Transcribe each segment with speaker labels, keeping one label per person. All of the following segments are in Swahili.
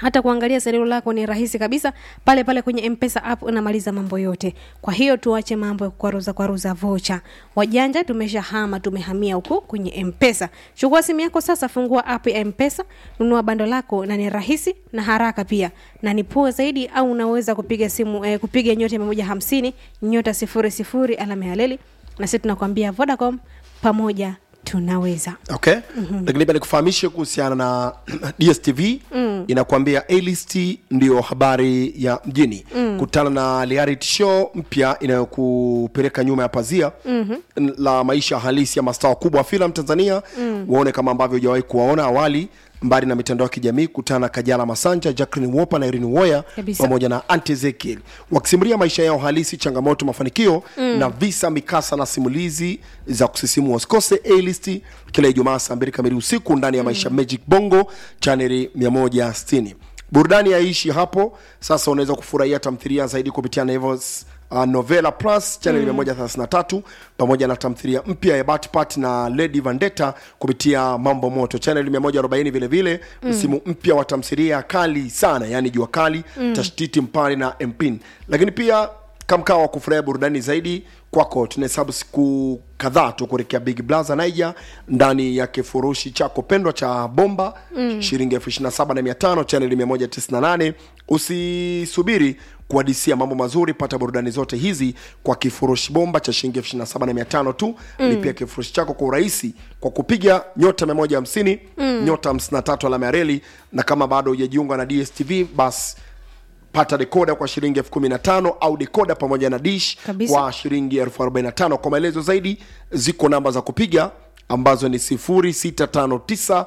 Speaker 1: hata kuangalia salio lako ni rahisi kabisa pale pale kwenye mpesa app unamaliza mambo yote kwa hiyo tuache mambo ya kukwaruza kwaruza vocha wajanja tumeshahama tumehamia huko kwenye mpesa chukua simu yako sasa fungua app ya mpesa nunua bando lako na ni rahisi na haraka pia na ni poa zaidi au unaweza kupiga simu eh, kupiga nyota mia moja hamsini nyota sifuri sifuri alama ya leli na sisi tunakwambia vodacom pamoja tunaweza
Speaker 2: okay mm-hmm. lakini pia nikufahamishe kuhusiana na dstv mm. inakuambia alist ndio habari ya mjini mm. kutana na reality show mpya inayokupeleka nyuma ya pazia mm-hmm. la maisha halisi ya mastaa wakubwa wa filamu tanzania mm. waone kama ambavyo hujawahi kuwaona awali mbali na mitandao ya kijamii kutana na kajala masanja jacklin wopa na irini woya
Speaker 1: Kabisa.
Speaker 2: pamoja na anti ezekiel wakisimulia maisha yao halisi changamoto mafanikio mm. na visa mikasa na simulizi za kusisimua usikose alist kila ijumaa saa mbili kamili usiku ndani ya maisha magic bongo chaneli 160 burudani yaishi hapo sasa unaweza kufurahia tamthiria zaidi kupitia Naivas uh, novela plus chaneli mm. 133 pamoja na tamthiria mpya ya batpat na lady vandetta kupitia mambo moto chaneli 140 vile vile msimu mpya wa tamthiria kali sana yani jua kali mm. tashtiti mpani na mpin lakini pia kamkaa wa kufurahia burudani zaidi kwako tunahesabu siku kadhaa tu kuelekea big blaza naija ndani ya kifurushi chako pendwa cha bomba mm. shilingi elfu ishiri na saba na mia tano chaneli mia moja tisini na nane usisubiri kuadisia mambo mazuri pata burudani zote hizi kwa kifurushi bomba cha shilingi elfu ishiri na saba na mia tano tu mm. lipia kifurushi chako kwa urahisi kwa kupiga nyota mia moja hamsini mm. nyota hamsini na tatu alama ya reli na kama bado hujajiunga na dstv basi pata dekoda kwa shilingi elfu kumi na tano au dekoda pamoja na dish
Speaker 1: Kabisa.
Speaker 2: kwa shilingi elfu arobaini na tano kwa maelezo zaidi ziko namba za kupiga ambazo ni 0659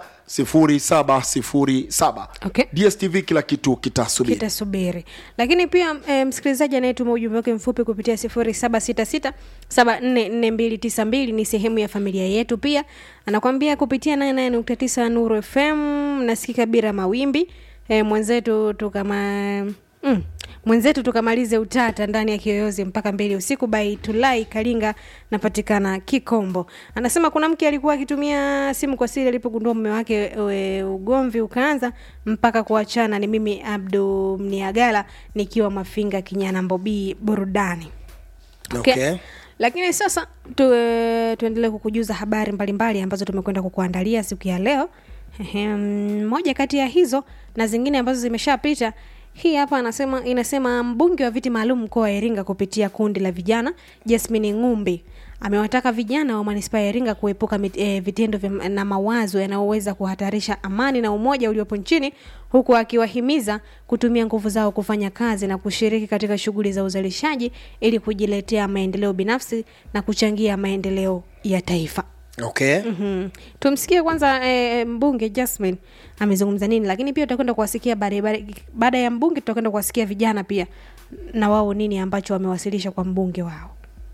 Speaker 2: 0707
Speaker 1: Okay.
Speaker 2: dstv kila kitu kitasubiri
Speaker 1: kitasubiri lakini pia e, msikilizaji anayetuma ujumbe wake mfupi kupitia sifuri saba sita sita saba nne nne mbili tisa mbili ni sehemu ya familia yetu pia anakwambia kupitia nane nane nukta tisa nuru fm nasikika bila mawimbi e, mwenzetu tukama mm, mwenzetu tukamalize utata ndani ya kiyoyozi mpaka mbili usiku by tulai kalinga napatikana kikombo anasema kuna mke alikuwa akitumia simu kwa siri alipogundua mume wake e, ugomvi ukaanza mpaka kuachana ni mimi abdu mniagala nikiwa mafinga kinyana mbobii burudani
Speaker 2: okay.
Speaker 1: lakini sasa tu, e, tuendelee kukujuza habari mbalimbali ambazo tumekwenda kukuandalia siku ya leo Ehem, moja kati ya hizo na zingine ambazo zimeshapita hii hapa anasema inasema mbunge wa viti maalum mkoa wa iringa kupitia kundi la vijana jasmini ngumbi amewataka vijana wa manispaa ya iringa kuepuka mit, e, vitendo vya, na mawazo yanayoweza kuhatarisha amani na umoja uliopo nchini huku akiwahimiza kutumia nguvu zao kufanya kazi na kushiriki katika shughuli za uzalishaji ili kujiletea maendeleo binafsi na kuchangia maendeleo ya taifa
Speaker 2: Okay.
Speaker 1: mm-hmm. tumsikie kwanza e, mbunge jasmin amezungumza nini lakini pia tutakwenda kuwasikia baada- baada baada ya mbunge tutakwenda kuwasikia vijana pia na wao nini ambacho wamewasilisha kwa mbunge wao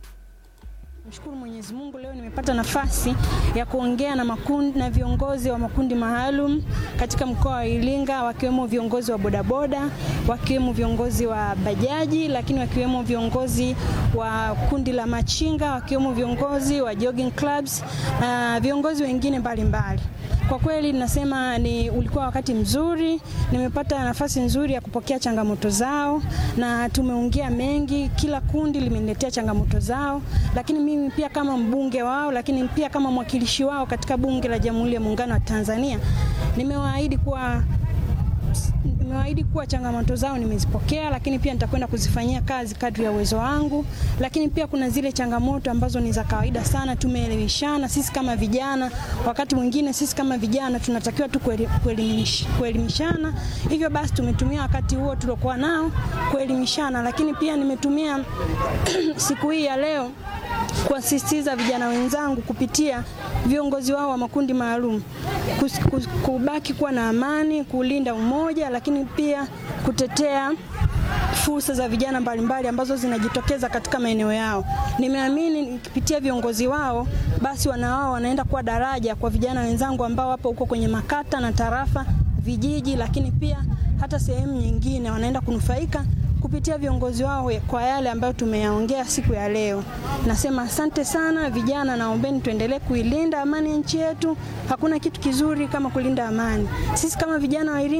Speaker 3: Mshukuru Mwenyezi Mungu leo nimepata nafasi ya kuongea na makundi, na viongozi wa makundi maalum katika mkoa wa Iringa wakiwemo viongozi wa bodaboda, wakiwemo viongozi wa bajaji, lakini wakiwemo viongozi wa kundi la machinga, wakiwemo viongozi wa jogging clubs na viongozi wengine mbalimbali. Kwa kweli nasema ni ulikuwa wakati mzuri, nimepata nafasi nzuri ya kupokea changamoto zao na tumeongea mengi, kila kundi limeniletea changamoto zao, lakini mimi pia kama mbunge wao, lakini pia kama mwakilishi wao katika bunge la Jamhuri ya Muungano wa Tanzania, nimewaahidi kuwa nimewaahidi kuwa changamoto zao nimezipokea, lakini pia nitakwenda kuzifanyia kazi kadri ya uwezo wangu. Lakini pia kuna zile changamoto ambazo ni za kawaida sana, tumeelimishana sisi kama vijana. Wakati mwingine sisi kama vijana tunatakiwa tu kueli- kuelimish- kuelimishana, hivyo basi tumetumia wakati huo tuliokuwa nao kuelimishana, lakini pia nimetumia siku hii ya leo kuwasisitiza vijana wenzangu kupitia viongozi wao wa makundi maalum kus- kus- kubaki kuwa na amani, kulinda umoja, lakini pia kutetea fursa za vijana mbalimbali ambazo zinajitokeza katika maeneo yao. Nimeamini nikipitia viongozi wao, basi wana wao wanaenda kuwa daraja kwa vijana wenzangu ambao wapo huko kwenye makata na tarafa, vijiji, lakini pia hata sehemu nyingine wanaenda kunufaika kupitia viongozi wao kwa yale ambayo tumeyaongea siku ya leo. Nasema asante sana vijana, naombeni tuendelee kuilinda amani ya nchi yetu. Hakuna kitu kizuri kama kulinda amani. Sisi kama vijana wa Iringa